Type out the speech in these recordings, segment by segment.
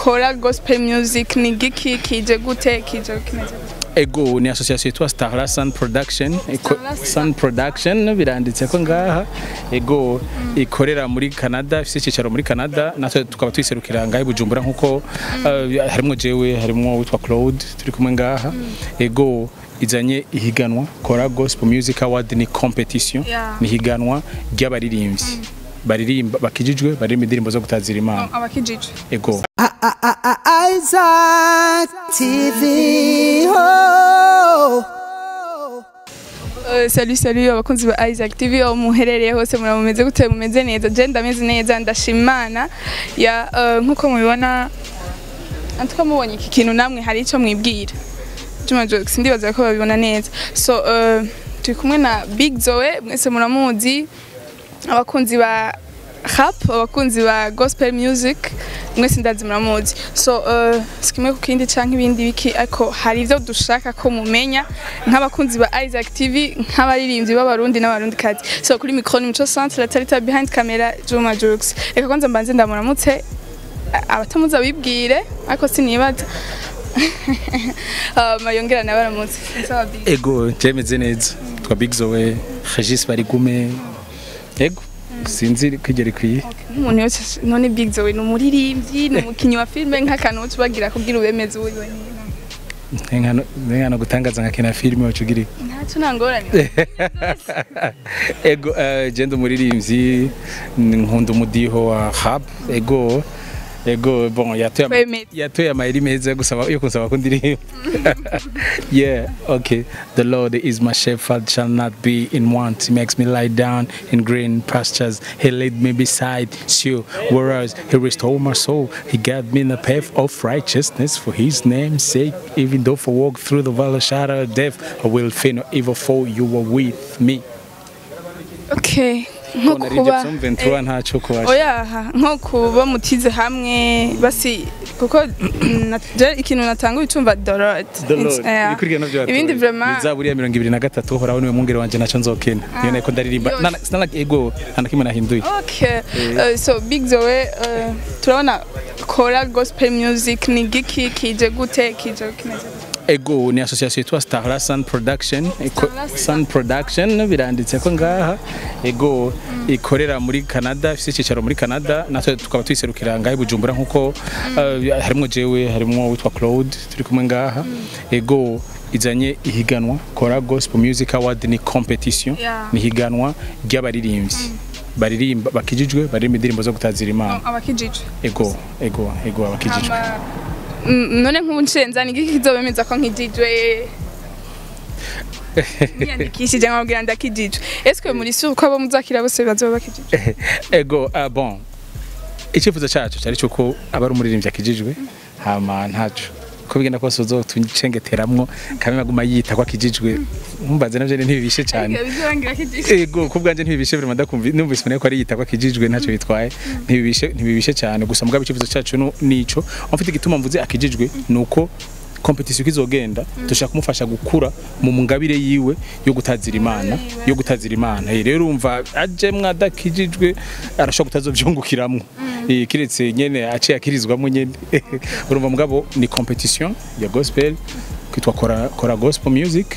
kora gospel music ni giki kije gute kije kimeze gute ego ni association yitwa Starla Sun Production Iko- Starla Sun. Sun Production biranditse ko ngaha ego ikorera muri Canada ifite icyicaro muri Canada natwe tukaba twiserukira ngaha i Bujumbura nkuko uh, harimo jewe harimo witwa Claude turi kumwe ngaha ego izanye ihiganwa Kora Gospel Music Award ni competition Yeah. ni higanwa ry'abaririmbyi baririmba bakijijwe baririmba indirimbo zo gutazira Imana abakijije ego Isaac TV. Oh. Uh, salut salut abakunzi ba Isaac TV aho muherereye hose muramumeze gute mumeze neza je ndameze neza ndashima Imana ya uh, nkuko mubibona antuka mubonye iki kintu namwe hari ico mwibwira Juma Jokes ndibaza ko babibona neza so uh, turi kumwe na Big Zoe mwese muramuzi abakunzi ba rap abakunzi ba gospel music mwese ndazi muramuzi so uh, sikimwe ku kindi canke ibindi biki ariko hari ivyo dushaka ko mumenya nk'abakunzi ba Isaac TV nk'abaririmbyi b'abarundi n'abarundi kazi so kuri micro ni Mico Centre la tarita behind camera Juma Jokes reka kwanza mbanze ndamuramutse a- abatamuzi abibwire ariko sinibaza uh, yongera nabaramutse sawa Big ego jemeze neza twa Big Zoe Regis Barigume ego sinzi kwigera ikwiye nk'umuntu wese none Big Zoe ni umuririmbyi ni umukinnyi wa filime nk'akantu uca ubagira kugira ubemeze uwo wenyine nkano gutangaza nka kina filime wacugira ntacyo nangorane ego eh, je ndi umuririmbyi nkunda umudiho wa rap ego ego bon yatoye ama- Wemeze. yatoye amayeri meza yo gusaba yo kunsaba ko ndirimba yeah okay the lord is my shepherd shall not be in want he makes me lie down in green pastures he led me beside still whereas he restored my soul he guided me in the path of righteousness for his name's sake even though I walk through the valley of shadow of death i will fear no evil for you are with me okay nko kuba Ventura ntaco kubaje oya nko kuba mutize hamwe basi kuko na- je ikintu natanga ucumva dorot ibikurikirana byo ibindi vraiment zaburi ya mirongo ibiri na gatatu uhoraho niwe mwungere wanje naco nzokena niyo nako ndaririmba Yose. Nana- sinana ego nta na kimwe nahinduye Okay. Uh, so Big Zoe uh, turabona kora gospel music ni giki kije gute kije kimeze gute? ego ni association yitwa Starla Sun Production Iko- Starla Sun. Sun Production biranditse ko ngaha ego ikorera muri Canada ifite icyicaro muri Canada natwe tukaba twiserukira ngaha i Bujumbura nkuko uh, harimo jewe harimo witwa Claude turi kumwe ngaha ego izanye ihiganwa Kora Gospel Music Award ni competition Yeah. ni higanwa ry'abaririmbyi baririmba bakijijwe baririmba indirimbo zo gutazira Imana abakijije ego ego ego abakijijwe Ama- Mm, none nk'ubu nshenza ni giki kizobemeza ko nkijijwe niyandikishije nkababwira ndakijijwe eske muri sure ko abo muzakira bose bazoba bakijijwe ego ah, bon icyifuzo cyacu cyari cyuko aba ari umuririmbyi akijijwe hama ntacu ko bigenda kose uzotuncengeteramwo kamwe aguma yita ko akijijwe mumbaze navyo ntibibishe cyane bizorangira kijijwe ego ku bwanje ntibibishe vraiment ndakumva numvise mbere ko ari yita ko akijijwe ntacyo bitwaye ntibibishe ntibibishe cyane gusa mugabo icyifuzo cyacu nu- nico mfite igituma mvuze akijijwe nuko competition kizogenda dushaka kumufasha gukura mu ngabire yiwe yo gutazira imana yo gutazira imana Eh, rero urumva aje mwadakijijwe arashobora kutazovyungukiramwo Eh, kiretse nyene aciye akirizwamo nyene urumva mugabo ni competition ya gospel kwitwa kora, kora gospel music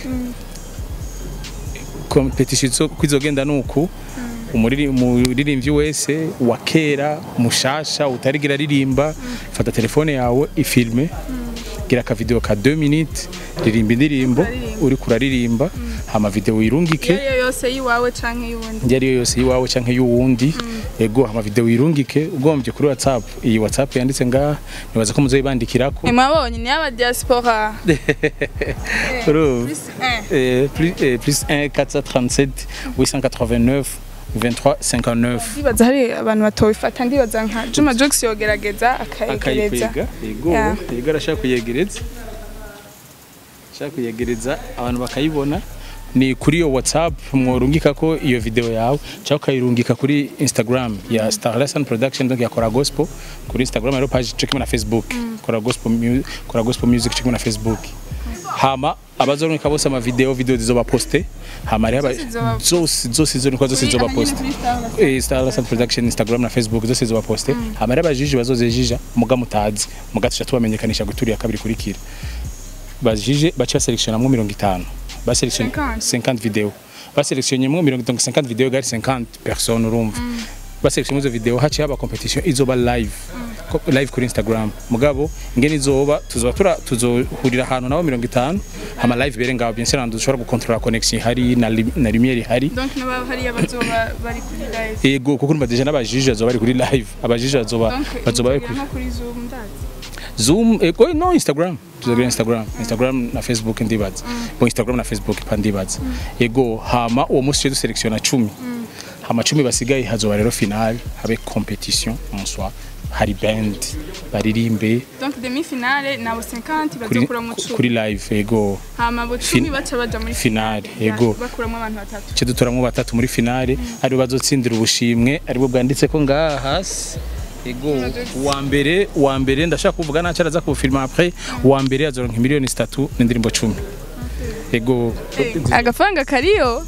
competition zo- kwizogenda nuku umuriri- umuririmbyi wese wa kera mushasha utarigira aririmba fata telefone yawe ifilme gira aka video ka 2 minutes ririmba indirimbo uri kuraririmba hama video irungike iyo yose yiwawe canke y'uwundi iyo ariyo yose yiwawe canke y'uwundi ego hama video irungike ugombye kuri whatsapp iyi whatsapp yanditse ngaha nibaza ko muzoyibandikirako mwabonye ni aba diaspora Urumva? plus un. Eh, plus, eh, plus 1 437 889 23 59 ndibaza hari abantu batobifata ndibaza nka Juma Jux yogerageza akayegereza akayikwega yego Yeah. yego arashaka kuyegereza ashaka kuyegereza abantu bakayibona ni kuri iyo whatsapp mworungika ko iyo video yawe cyangwa ukayirungika kuri instagram ya starlesson production donc ya kora gospel kuri instagram rero page cyo kimwe na facebook kora gospel mu- kora gospel music cyo kimwe na facebook hama abazoronka bose ama video video zizoba poste hama hariho aba- zizoba- zose zose zizoronka zose zizoba poste eh Star Sound Production Instagram na Facebook zose zizoba poste hama hariho abajiji bazozejija muga mutazi muga tuca tubamenyekanisha guturi ya kabiri kurikira bajije baca baselectionnamwo mirongo itanu baselectionne 50. 50 video baselectionnye mirongo donc 50 video gari 50 personnes urumva baselectionne izo video haciye haba competition izoba live Ko- live kuri Instagram mugabo ingene izoba tuzoba tura tuzohurira ahantu nabo mirongo itanu hama live bere ngaho bien sûr ahantu dushobora gukontrola connection hari na, lim- na lumière ihari donc n'aba hariya bazoba bari kuri live ego kuko urumva deja n'abajije bazoba bari kuri live abajije bazoba donc bazoba bari inzira kuri nko kuri zoom ndazi Zoom ego no Instagram tuzagira Instagram Instagram na Facebook ndibaza bo Instagram na Facebook pa ndibaza ego hama uwo musi du selection 10 hama 10 basigaye hazoba rero final habe competition en soi hari band baririmbe donc demi finale nabo 50 kuri, bazokura mu kuri cumi live ego hama bo Fin- 10 baca baja muri finale ego bakuramo abantu batatu cyo dutoramwo batatu muri finale ari bazotsindira ubushimwe aribwo bwanditse ko ngaha hasi ego wa mbere wa mbere ndashaka kuvuga naco araza kubufilma après wa mbere azoronka miliyoni zitatu n'indirimbo 10 ego agafaranga kariyo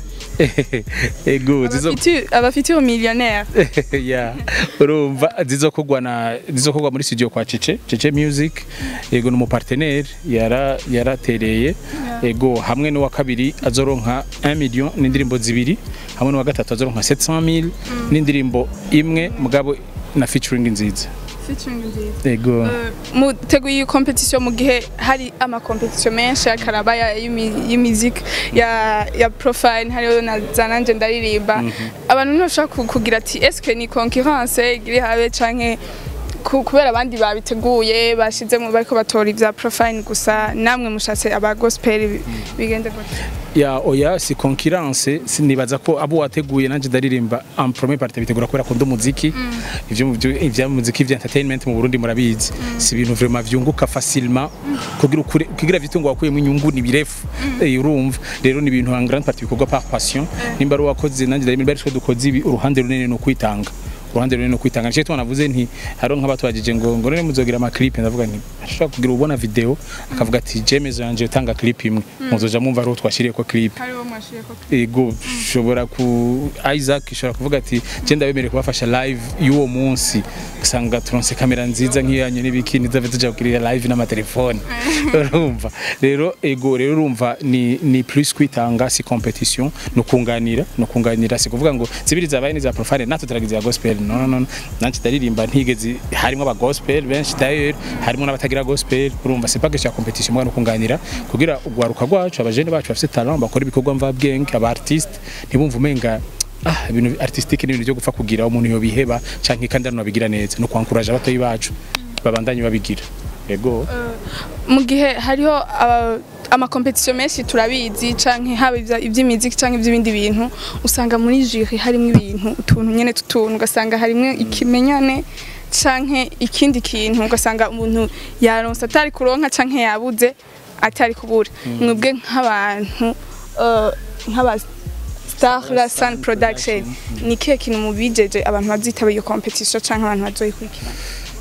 ego zizo Abafitu- abafiture millionnaire ya urumva zizokogwa na zizokogwa muri studio kwa Cece Cece Music ego ni umupartenaire yara yaratereye ego hamwe n'uwa kabiri azoronka 1 million n'indirimbo zibiri hamwe n'uwa gatatu azoronka 700 n'indirimbo imwe mugabo na featuring nziza featuring nziza ego muteguye iyi competition mu gihe hari ama competition menshi akaraba ya y'imi- y'imiziki ya ya profile hariyo na zananje ndaririmba abantu ntibashaka ku- kugira ati eske ni concurrence iri habe canke ku- kubera abandi babiteguye bashizemo bariko batora ivya profile gusa namwe mushatse aba gospel bi- bigende gute ya oya si concurrence sinibaza ko abo wateguye nanje ndaririmba en premier partie bitegura kubera ko umuziki ivyo mu byo- ivya muziki vya entertainment mu Burundi murabizi si ibintu vraiment vyunguka facilement kugira ukure kugira vitungo wakuyemo inyungu ni birefu Eh, urumva rero ni ibintu en grande partie bikorwa par passion nimba ari wakoze nanje ndaririmba ari twe dukoze ibi uruhande runini no kwitanga uruhande runini no kwitanga nicyo twanavuze nti hariho nk'abatwagije ngo ngo none muzogira ama clip ndavuga nti ashobora kugira ubona video akavuga ati jemezo yanje utanga clip imwe muzoja mwumva ari twashiriye ko clip hariho mwashiriye ko ego ushobora ku Isaac ishobora kuvuga ati je ndabemereye kubafasha live y'uwo munsi usanga turonse kamera nziza nk'iyanyu n'ibiki nizave tuja kugirira live n'amatelefone urumva rero ego rero urumva ni ni plus kwitanga si competition no kunganira no kunganira si kuvuga ngo zibiri zabaye niza profile natwe turagize ya gospel no no no nanci ndaririmba ntigeze harimo aba gospel benshi d'ailleurs harimo n'abatagira gospel urumva c'est pas que ya competition mwana kunganira kugira ugwaruka rwacu abajene bacu bafite talent bakora ibikorwa mva bwenge aba artiste ntibumva umenga ah ibintu artistique ni ibintu byo gupfa kugira umuntu yo biheba canke kandi ari nabigira neza no kwankuraje abatoyi bacu babandanye babigira yego mu gihe hariho aba- amakompetisiyo menshi turabizi canke haba ivya- ivy'imiziki canke ivy'ibindi bintu usanga muri jury harimo ibintu utuntu nyene tutuntu ugasanga harimo ikimenyane canke ikindi kintu ugasanga umuntu yaronse atari kuronka canke yabuze atari kubura mwebwe nk'abantu eh, nk'aba Star la Sun Production ni kihe kintu mubijeje abantu bazitaba iyo competition canke abantu bazoyikurikirana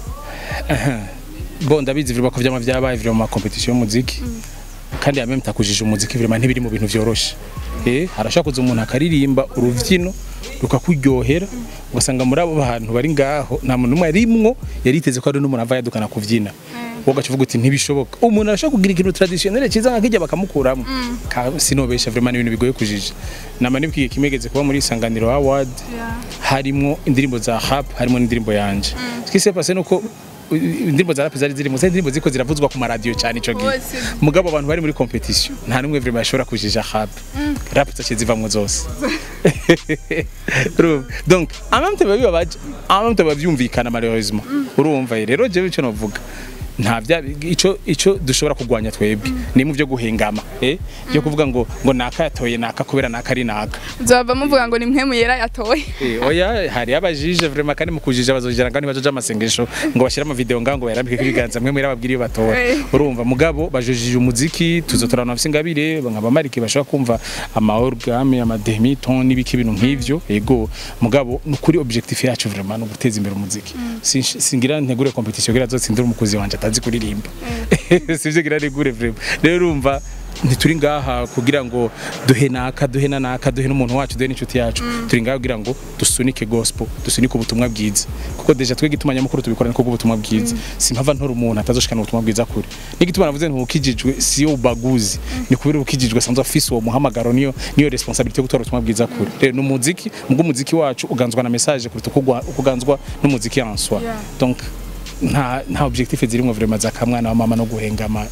bo ndabizi vuba ko vyama vyabaye vyo mu competition y'umuziki kandi ya même takujije umuziki vraiment ntibiri mu bintu vyoroshe eh harashaka kuza umuntu akaririmba uruvyino rukakuryohera ugasanga muri abo bantu bari ngaho nta muntu umwe arimwo yariteze ko ari n'umuntu ava yadukana kuvyina wowe ugacuvuga uti ntibishoboka umuntu arashaka kugira ikintu traditionnel cyiza nka kijya bakamukuramo Ka- sinobesha vraiment n'ibintu bigoye kujija nama nibwiye kimegeze kuba muri isanganiro award harimo indirimbo za rap harimo n'indirimbo yanje ce qui s'est passé nuko uh, indirimbo za rap zari zirimo zari indirimbo ziko ziravuzwa ku maradiyo cyane ico gihe Bose. mugabo abantu bari muri competition nta numwe vraiment yashobora kujija rap rap zaciye zivamwo zose Urumva? donc en même temps biba bibabaje en même temps biba byumvikana malheureusement urumva rero jewe ico novuga nta bya ico ico dushobora kugwanya twebwe ni mu byo guhengama eh byo kuvuga ngo ngo naka yatoye naka kubera naka ari naka nzaba muvuga ngo ni mwe muyera yatoye Eh, oya hari abajije vraiment kandi mu kujija bazojera kandi bajoja amasengesho ngo bashira ama video ngango bayarambike kwiganza mwe muri ababwiriye batora Eh. urumva mugabo bajojije umuziki tuzotorana bafite ingabire nkaba marike bashobora kumva ama orgame ama demi-ton n'ibiki bintu nk'ivyo ego mugabo nukuri objectif yacu vraiment no guteza imbere umuziki Sinsh- singira ntegure competition kugira azotsindira umukozi wanje atazi kuririmba sivyo gira rigure vraiment rero urumva ntituri ngaha kugira ngo duhe naka duhe na naka duhe n'umuntu wacu duhe n'inshuti yacu turi ngaha kugira ngo dusunike gospel dusunike ubutumwa bwiza kuko deja twe gituma nyamukuru tubikora niko ubutumwa bwiza simpava ntora umuntu atazoshikana ubutumwa bwiza kure n'igituma navuze ntukijijwe siyo ubaguzi ni kubera ukijijwe sanzwe afise uwo muhamagaro niyo niyo responsibility yo gutwara ubutumwa bwiza kure rero n'umuziki mubwo umuziki wacu uganzwa na message kuruta uko ugwa- uko uganzwa n'umuziki en soi Yeah. donc nta nta objectif zirimwo vraiment zakamwana wa mama no guhengama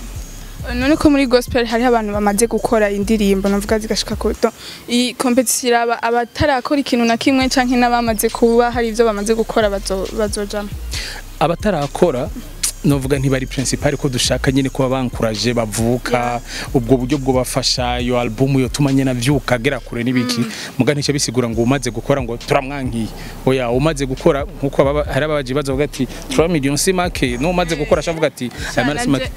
none ko muri gospel hariho abantu bamaze gukora indirimbo navuga zigashika ku to iyi competition iraba abatarakora ikintu na kimwe canke n'abamaze kuba hari ivyo bamaze gukora bazo- bazojamwo abatarakora novuga ntibari principal ko dushaka nyine kuba bankuraje bavuka ubwo buryo bwo bafasha iyo album yo tuma nyine avyuka agera kure n'ibiki muga ntice bisigura ngo umaze gukora ngo turamwankiye oya umaze gukora nkuko ababa- hari ababaji bavuga ati 3 millions si make no umaze gukora ashavuga ati aya mara si make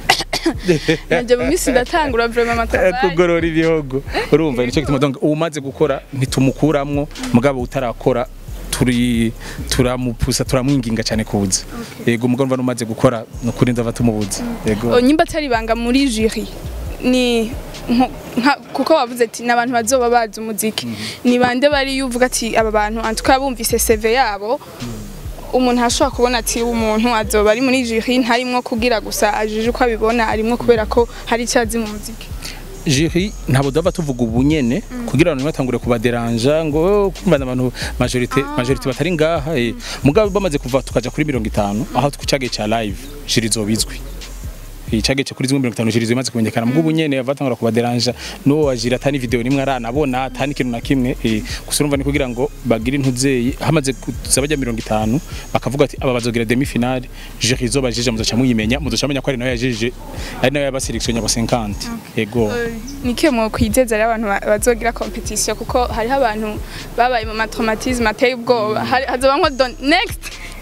nanje mu minsi ndatangura vraiment amatabari kugorora ibihogo urumva nicyo gituma donc umaze gukora ntitumukuramwo mugabo utarakora turi turamupusa turamwinginga cyane kuza yego mugabo numva umaze gukora nukuri ndava tumubuza yego O, nyimba atari ibanga muri jury ni nko- nka- kuko wavuze ati n'abantu bazoba bazi umuziki ni bande bari uvuga ati aba bantu antuka bumvise CV yabo umuntu ashobora kubona ati umuntu azoba ari muri jury ntarimwo kugira gusa ajije uko abibona arimwo kubera ko hari icyo azi mu muziki jury ntabwo dava tuvuga ubunyene kugira ngo batangure kubaderanja ngo kumva abantu majorite majorite batari ngaha eh. mugabo bamaze kuva tukaja kuri 50 aho tucage cha live jury zobizwi icage cyo kuri 50 jury zimaze kumenyekana mugabo ubunyene avatangura kubaderanja no wajira atani video nimwe aranabona atani kintu na kimwe eh. gusa urumva ni kugira ngo bagire intuzeyi hamaze kuza bajya 50 bakavuga ati aba bazogira demi finale jury zobajije muzoca muyimenya muzoca menya ko ari nayo yajije ari nayo yabaselection abo 50 yego nike mu kwizeza rero abantu ba- bazogira competition kuko hariho abantu babaye mu matraumatisme ateye ubwoba Hari- hazoba nko don next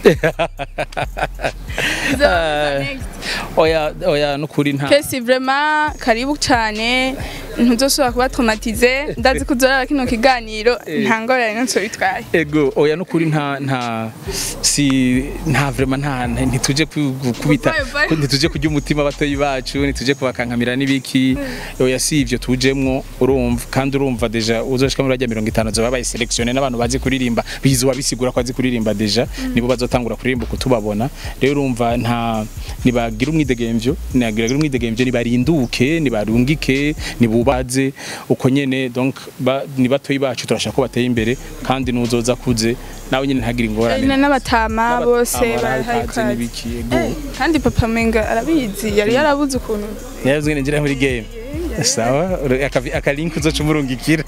Hazoba next oya oya nukuri nta kesi vraiment karibu cyane ntuzosubira kuba traumatize ndazi ko uzorara kino kiganiro nta ngorane n'icyo bitwaye ego oya nukuri nta nta si nta vraiment nta nta- ntituje ku- ku- kubita Bye, bye. ku- ntituje kurya umutima abatoyi bacu ntituje kubakankamira n'ibiki oya si ivyo tujemwo urumva kandi urumva deja uzoshika muri rajya 50 zoba babaye selectionné n'abantu bazi kuririmba bizuba bisigura ko azi kuririmba deja nibo bazotangura kuririmba kutubabona rero urumva nta nibagira umwidegemvyo nibagira umwidegemvyo nibarinduke nibarungike nibubaze uko nyene donc ba, ni batoyi bacu turashaka ko bateye imbere kandi nuzoza kuze nawe nyene ntagira ingorane Na- n'abatama bose barahaye barahikaze ikaze n'ibiki ego Eh, kandi papa menga arabizi yari yarabuze ukuntu yavuze ngo ngira muri game sawa akavi- akalink uzoca umurungikira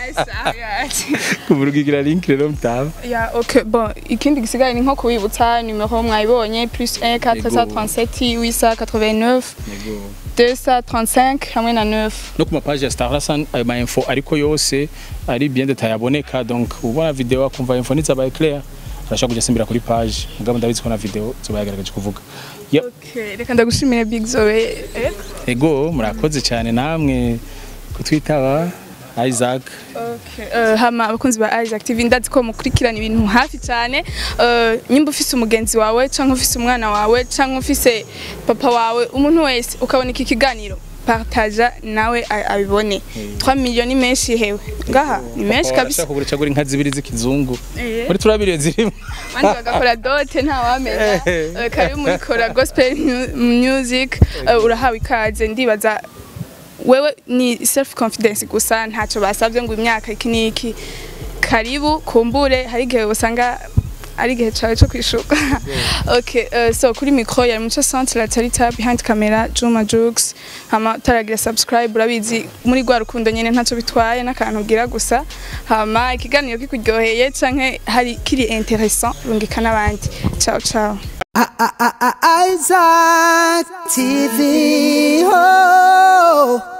kumurungikira link rero mutaba ya ok bon ikindi gisigaye ni nko kubibutsa numero mwayibonye plus 1 437 889 Yego. 235 hamwe na 9 no ku mapaji ya Starlasan ayo ma info ariko yose ari bien detail aboneka donc ubona video akumva info nizabaye clear arashaka kujya simbira kuri page mugabo ndabizi ko na video zoba yagaragaje kuvuga Yep. ok reka ndagushimire big zoe eh? ego murakoze cyane namwe kutwitaba Isaac Okay. Uh, hama abakunzi ba Isaac TV ndazi ko mukurikirana ibintu hafi cyane uh, nyimba ufise umugenzi wawe canke ufise umwana wawe canke ufise papa wawe umuntu wese ukabona iki kiganiro partaja nawe a- abibone 3 millions ni menshi hewe ngaha ni menshi kabisa Arashaka kugura cagura inka zibiri z'ikizungu Eh. muri turabiri zirimo abandi bagakora dote nta wamenya Uh, karibu muri kora gospel mu- music uh, urahawe ikaze ndibaza wewe ni self confidence gusa ntacyo basabye ngo imyaka iki n'iki karibu kumbure hari igihe usanga ari igihe cyawe cyo kwishuka okay uh, so kuri micro yari muco centre la tarita behind camera Juma Jux hama taragira subscribe urabizi muri gwa rukundo nyene ntacyo bitwaye n'akantu ugira gusa hama ikiganiro kikuryoheye canke hari kiri interessant rungika n'abandi ciao ciao Isaac TV. Oh.